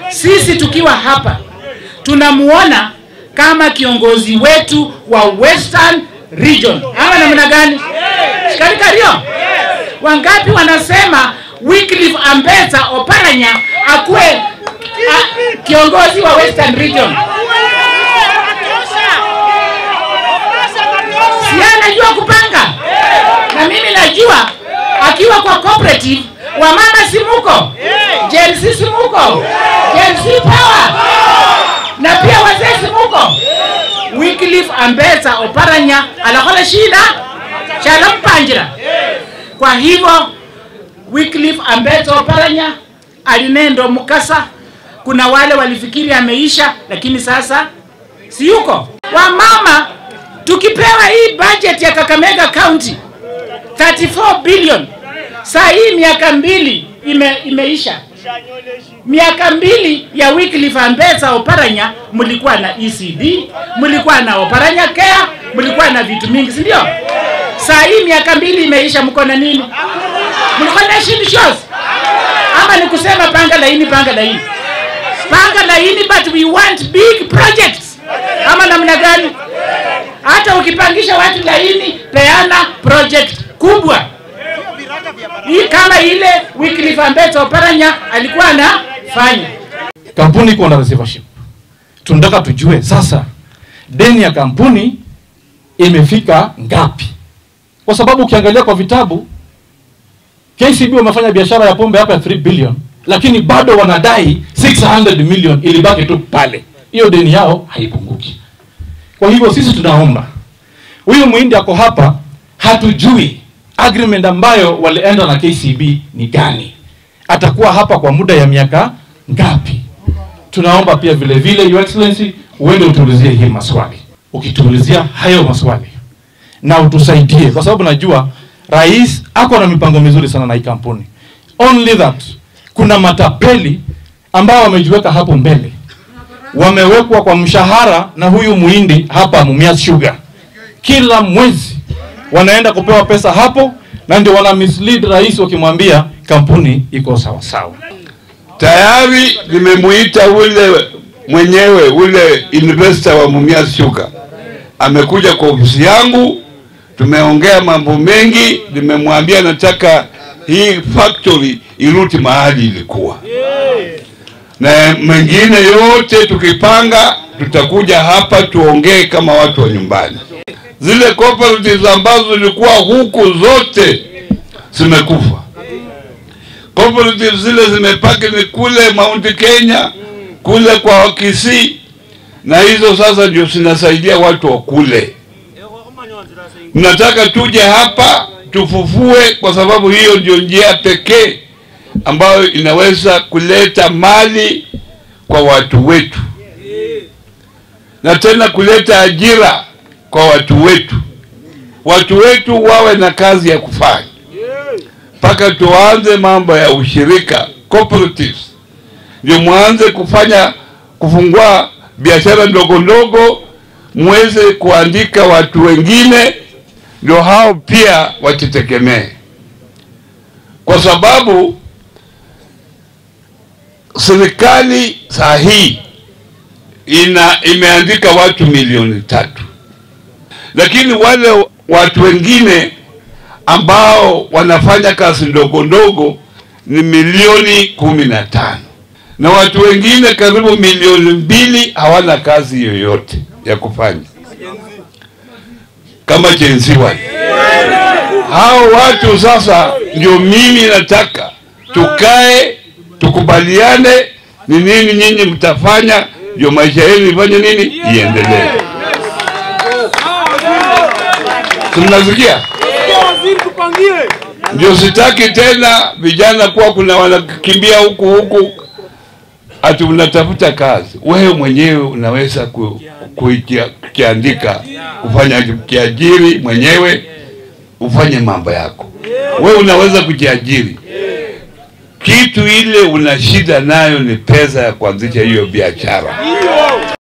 sisi tukiwa hapa tunamuona kama kiongozi wetu wa Western Region ama namna gani? Shikari Kario, wangapi wanasema Wycliffe Ambetsa Oparanya akuwe a, kiongozi wa Western Region? Si yeye anajua kupanga, na mimi najua akiwa kwa cooperative wamama si muko, Gen Z si muko, Gen Z power, na pia wazee si muko. Wycliffe Ambetsa Oparanya alakola shida shalampanjira. Kwa hivyo Wycliffe Ambetsa Oparanya alinendo mukasa. Kuna wale walifikiri ameisha, lakini sasa si yuko. Wamama tukipewa hii budget ya Kakamega County 34 billion, saa hii miaka mbili ime, imeisha miaka mbili ya Wycliffe Ambetsa Oparanya, mlikuwa na ECD, mlikuwa na Oparanya Care, mlikuwa na vitu mingi, si ndio? Saa hii miaka mbili imeisha, mko na nini? Mlikuwa na shield shows ama ni kusema panga laini, panga laini, panga laini, but we want big projects ama namna gani? Hata ukipangisha watu laini, peana project kubwa hii kama ile Wycliffe Ambetsa Oparanya alikuwa anafanya. kampuni iko na receivership. Tunataka tujue sasa deni ya kampuni imefika ngapi, kwa sababu ukiangalia kwa vitabu KCB wamefanya biashara ya pombe hapa ya 3 billion, lakini bado wanadai 600 million ilibaki tu pale. Hiyo deni yao haipunguki. Kwa hivyo sisi tunaomba huyu muhindi ako hapa, hatujui agreement ambayo walienda na KCB ni gani, atakuwa hapa kwa muda ya miaka ngapi? Tunaomba pia vile vile, Your Excellency, uende utuulizie hii maswali. Ukituulizia hayo maswali na utusaidie, kwa sababu najua rais ako na mipango mizuri sana na hii kampuni. Only that kuna matapeli ambao wamejiweka hapo mbele, wamewekwa kwa mshahara na huyu muhindi hapa Mumias Sugar, kila mwezi wanaenda kupewa pesa hapo, na ndio wana mislead rais wakimwambia kampuni iko sawa sawa. Tayari nimemuita ule mwenyewe ule investor wa Mumias Sugar, amekuja kwa ofisi yangu, tumeongea mambo mengi. Nimemwambia nataka hii factory irudi mahali ilikuwa, na mengine yote tukipanga, tutakuja hapa tuongee kama watu wa nyumbani. Zile cooperatives ambazo zilikuwa huku zote zimekufa cooperatives zile zimepaki ni kule Mount Kenya kule kwa Kisii, na hizo sasa ndio zinasaidia watu wa kule. Mnataka tuje hapa tufufue, kwa sababu hiyo ndio njia pekee ambayo inaweza kuleta mali kwa watu wetu na tena kuleta ajira kwa watu wetu, watu wetu wawe na kazi ya kufanya mpaka tuanze mambo ya ushirika cooperatives, ndio mwanze kufanya kufungua biashara ndogo ndogo, muweze kuandika watu wengine, ndio hao pia wajitegemee, kwa sababu serikali saa hii ina imeandika watu milioni tatu, lakini wale watu wengine ambao wanafanya kazi ndogo ndogo ni milioni kumi na tano na watu wengine karibu milioni mbili hawana kazi yoyote ya kufanya kama jenzi wale. Hao watu sasa ndio mimi nataka tukae tukubaliane ni nini nyinyi mtafanya ndio maisha yenu ifanye nini iendelee. Tunasikia? Ndio sitaki tena vijana kuwa kuna wanakimbia huku huku ati unatafuta kazi. Wewe mwenyewe unaweza ku, kukiandika kufanya kiajiri mwenyewe ufanye mambo yako. Wewe unaweza kujiajiri. Kitu ile una shida nayo ni pesa ya kuanzisha hiyo biashara.